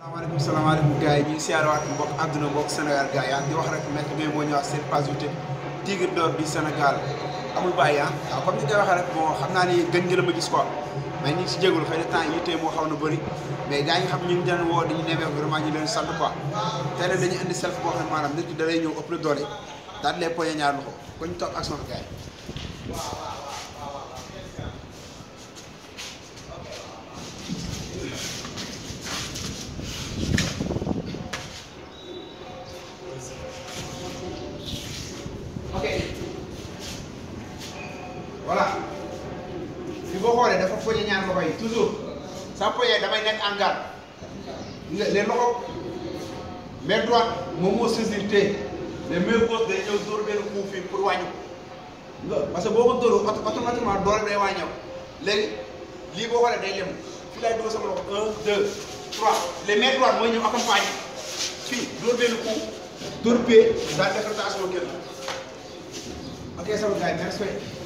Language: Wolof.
salaamaaleykum salaamaaleykum gars yi ñu ngi siyaarawaat mbokk àdduna mbokk Sénégal gars yi di wax rek Maître Gueye moo ñëwaat seen page YouTube Tigre d'or du Sénégal amul bàyyi ah waaw comme ni nga waxee rek bon xam naa ni gën nga la ma gis quoi mais ñu ngi si jégalu xëy na temps yi tey moo xaw na bëri mais gars yi nga xam ñu ngi leen woo dañu nemee vraiment ñu leen sant quoi tey nag dañu indi self boo xam ne maanaam nit ki da lay ñëw ëpp la doole daal di lay poñe ñaar loxo ko ñu toog ak sama gars yi ok voilà fi boo xoolee dafa poñe ñaar loxo yi toujours saa poñe damay nekk en garde nga les loxo main droite moom moo saisir téye les mains gauche day ñëw dóor benn coup fii pour wàññi nga parce que boo ko dóoroo automatiquement doole day wàññeeku léegi lii boo xoolee day lem fii laay dóor sama loxo un deux trois les mains droite mooy ñëw accompagner fii dóor benn coup dóor pee daal def rotation génn ok sama gars yi merci